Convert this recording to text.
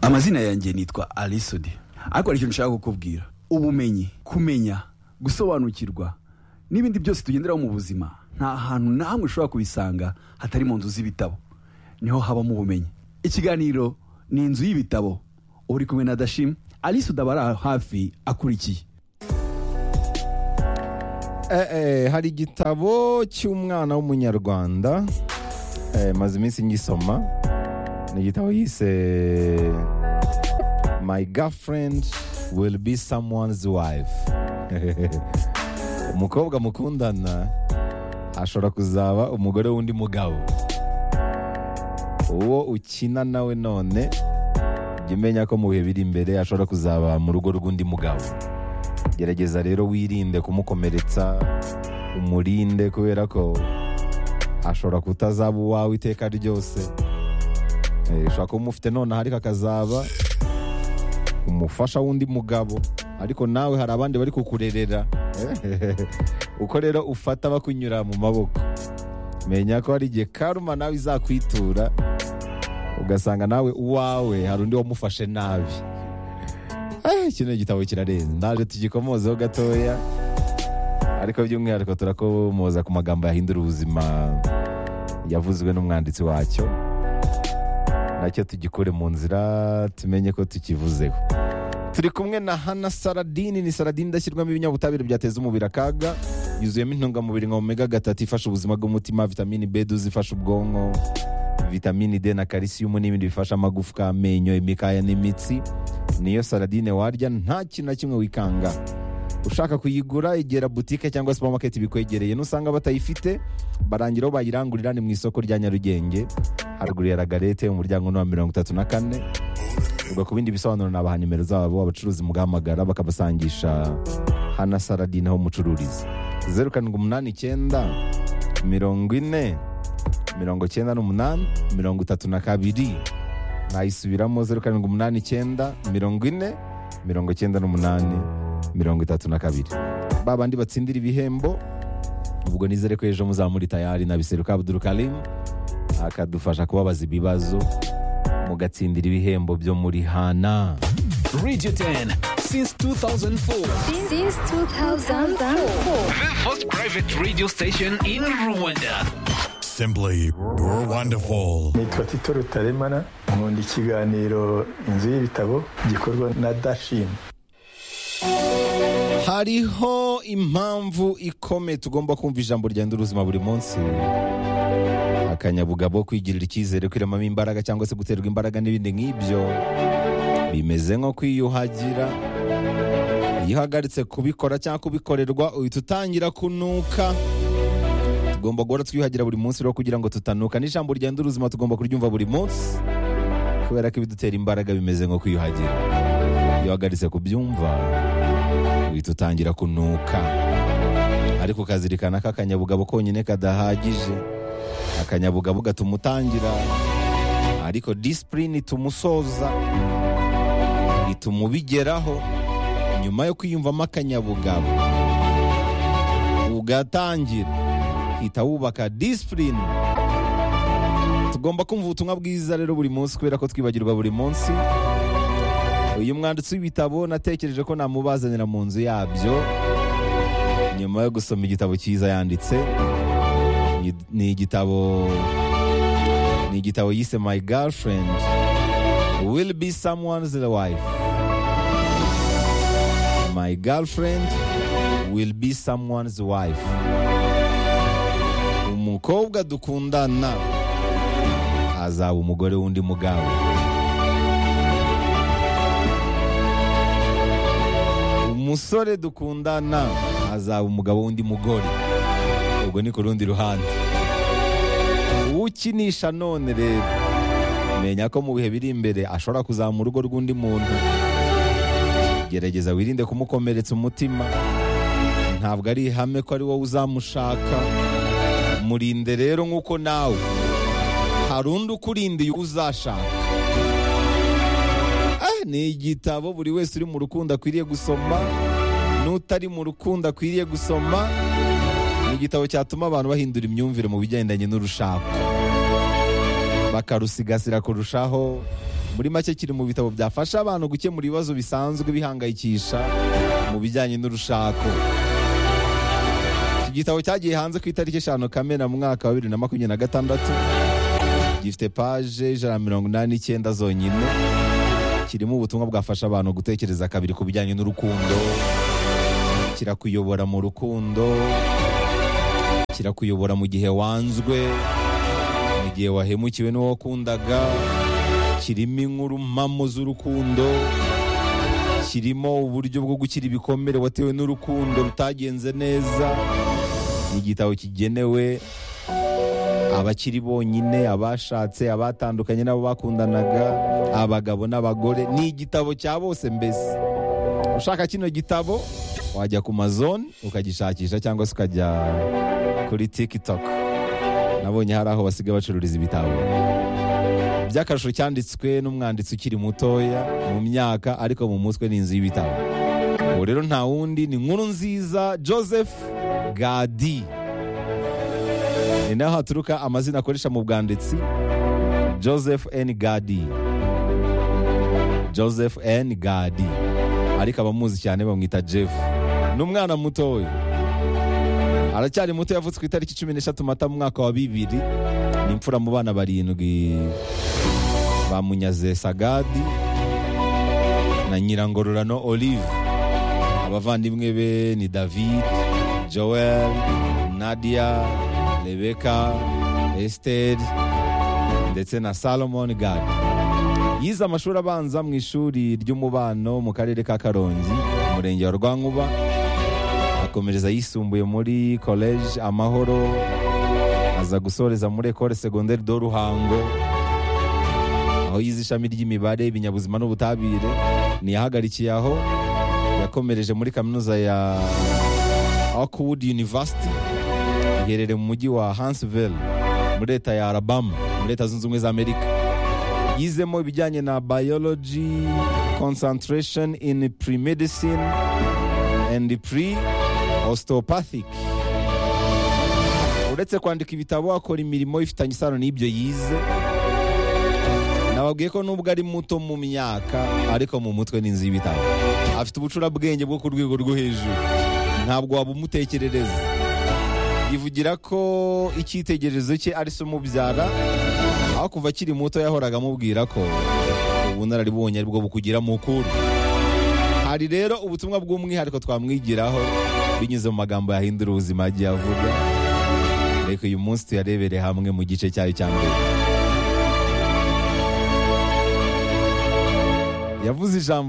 amazina yanjye nitwa alisudi ariko hari ikintu nshaka kukubwira ubumenyi kumenya gusobanukirwa n'ibindi byose tugenderaho mu buzima nta hantu na hamwe ushobora kubisanga hatari mu nzu z'ibitabo niho habamo ubumenyi ikiganiro ni inzu y'ibitabo uba uri kumwe na dashim alisudi aba ari aho hafi akurikiye Eh, eh, hari igitabo cy'umwana w'umunyarwanda eh, maze iminsi ngisoma ni igitabo yise my girlfriend will be someone's wife umukobwa mukundana ashobora kuzaba umugore w'undi mugabo uwo ukina nawe none jya umenya ko mu bihe biri imbere ashobora kuzaba mu rugo rw'undi mugabo gerageza rero wirinde kumukomeretsa umurinde kubera ko ashobora kutazaba uwawe iteka ryose Eh, ushobora kuba umufite nonaha ariko akazaba umufasha w'undi mugabo ariko nawe hari abandi bari kukurerera uko rero ufata bakunyura mu maboko menya ko hari igihe karuma nawe izakwitura ugasanga nawe uwawe hari undi wamufashe nabi Eh, kino gitabo kirarenze ndaje tugikomozeho gatoya ariko by'umwihariko turakomoza ku magambo yahindura ubuzima yavuzwe n'umwanditsi wacyo nacyo tugikure mu nzira tumenye ko tukivuzeho turi kumwe na hana saradini ni saradini idashyirwamo ibinyabutabire byateza umubiri akaga yuzuyemo intungamubiri nka omega gatatu ifasha ubuzima bw'umutima vitamini b duzi ifasha ubwonko vitamini d na kalisiyumu n'ibindi bifasha amagufwa amenyo imikaya n'imitsi niyo saradine warya nta kintu na kimwe wikanga ushaka kuyigura egera butike cyangwa supamaketi bikwegereye nusanga batayifite barangiraho bayirangurira ni mu isoko rya nyarugenge haruguru ya ragarete umuryango ni uwa mirongo itatu na kane ubwo ku bindi bisobanuro nabaha nimero zabo abacuruzi mugahamagara bakabasangisha hana saradine aho mucururiza zeru karindwi umunani icyenda mirongo ine mirongo cyenda n'umunani mirongo itatu na kabiri nayisubiramo zeru karindwi umunani icyenda mirongo ine mirongo icyenda n'umunani mirongo itatu na kabiri ba bandi batsindira ibihembo ubwo nizere ko ejo muzamuri tayari na biseruka abuduru karimu akadufasha kubabaza ibibazo mugatsindira ibihembo byo muri hana Radio 10 since 2004. Since 2004. The first private radio station in Rwanda. Simply wonderful. nitwa tito rutaremara nkunda ikiganiro inzu y'ibitabo gikorwa na dashini hariho impamvu ikomeye tugomba kumva ijambo rigenda ubuzima buri munsi akanyabugabo kwigirira icyizere kwiremamo imbaraga cyangwa se guterwa imbaraga n'ibindi nk'ibyo bimeze nko kwiyuhagira iyo uhagaritse kubikora cyangwa kubikorerwa uhita utangira kunuka tugomba guhora twiyuhagira buri munsi rero kugira ngo tutanuka n'ijambo rigenda ubuzima tugomba kuryumva buri munsi kubera ko ibidutera imbaraga bimeze nko kwiyuhagira iyo uhagaritse kubyumva uhita utangira kunuka ariko ukazirikana ko akanyabugabo konyine kadahagije akanyabugabo gatuma utangira ariko disipurine ituma usoza ituma ubigeraho nyuma yo kwiyumvamo akanyabugabo ugatangira hita wubaka disipurine tugomba kumva ubutumwa bwiza rero buri munsi kubera ko twibagirwa buri munsi uyu mwanditsi w'ibitabo natekereje ko namubazanira mu nzu yabyo nyuma yo gusoma igitabo cyiza yanditse Ni- ni igitabo ni igitabo yise my girlfriend will be someone's wife my girlfriend will be someone's wife umukobwa dukundana azaba umugore w'undi mugabo umusore dukundana azaba umugabo w'undi mugore ubwo ni ku rundi ruhande ukinisha none rero menya ko mu bihe biri imbere ashobora kuzaba mu rugo rw'undi muntu gerageza wirinde kumukomeretsa umutima ntabwo ari ihame ko ari wowe uzamushaka murinde rero nk'uko nawe hari undi ukurindiye uwo uzashaka Ah, ni igitabo buri wese uri mu rukundo akwiriye gusoma n'utari mu rukundo akwiriye gusoma ni igitabo cyatuma abantu bahindura imyumvire mu bigendanye n'urushako bakarusigasira kurushaho muri make kiri mu bitabo byafasha abantu gukemura ibibazo bisanzwe bihangayikisha mu bijyanye n'urushako iki gitabo cyagiye hanze ku itariki eshanu kamena mu mwaka wa bibiri na makumyabiri na gatandatu gifite paje ijana na mirongo inani n'icyenda zonyine kirimo ubutumwa bwafasha abantu gutekereza kabiri ku bijyanye n'urukundo kirakuyobora mu rukundo kirakuyobora mu gihe wanzwe mu gihe wahemukiwe n'uwo wakundaga kirimo inkuru mpamo z'urukundo kirimo uburyo bwo gukira ibikomere watewe n'urukundo rutagenze neza ni igitabo kigenewe abakiri bonyine abashatse abatandukanye n'abo bakundanaga abagabo n'abagore ni igitabo cya bose mbese ushaka kino gitabo wajya ku mazone ukagishakisha cyangwa se ukajya kuri tiktok nabonye hari aho basigaye bacururiza ibitabo by'akarusho cyanditswe n'umwanditsi ukiri mutoya mu myaka ariko mu mutwe ni inzu y'ibitabo ubu rero nta wundi ni inkuru nziza joseph gadi ni naho haturuka amazina akoresha mu bwanditsi joseph n gadi joseph n gadi ariko abamuzi cyane bamwita jeff ni umwana mutoya aracyari muto yavutse ku itariki cumi n'eshatu mata mu mwaka wa bibiri ni imfura mu bana barindwi ba munyaze sagadi na nyirangororano olive abavandimwe be ni david joel nadia rebeka esiteri ndetse na salomon gadi yize amashuri abanza mu ishuri ry'umubano mu karere ka karongi umurenge wa rwankuba akomereza yisumbuye muri college amahoro aza gusoreza muri ecole secondaire de ruhango aho yize ishami ry'imibare ibinyabuzima n'ubutabire ntiyahagarikiye aho yakomereje muri kaminuza ya Oakwood University iherereye mu mujyi wa Huntsville muri leta ya Alabama muri leta zunze ubumwe za Amerika yizemo ibijyanye na biology concentration in pre-medicine and pre-osteopathic uretse kwandika ibitabo akora imirimo ifitanye isano n'ibyo yize nababwiye ko nubwo ari muto mu myaka ariko mu mutwe ni inzu y'ibitabo afite ubucurabwenge bwo ku rwego rwo hejuru ntabwo wabumutekerereza yivugira ko icyitegererezo cye ari se umubyara aho kuva akiri muto yahoraga amubwira ko ubunararibonye ari bwo bukugira mukuru hari rero ubutumwa bw'umwihariko twamwigiraho binyuze mu magambo yahindura ubuzima yagiye avuga reka uyu munsi tuyarebere hamwe mu gice cyayo cya mbere yavuze ijambo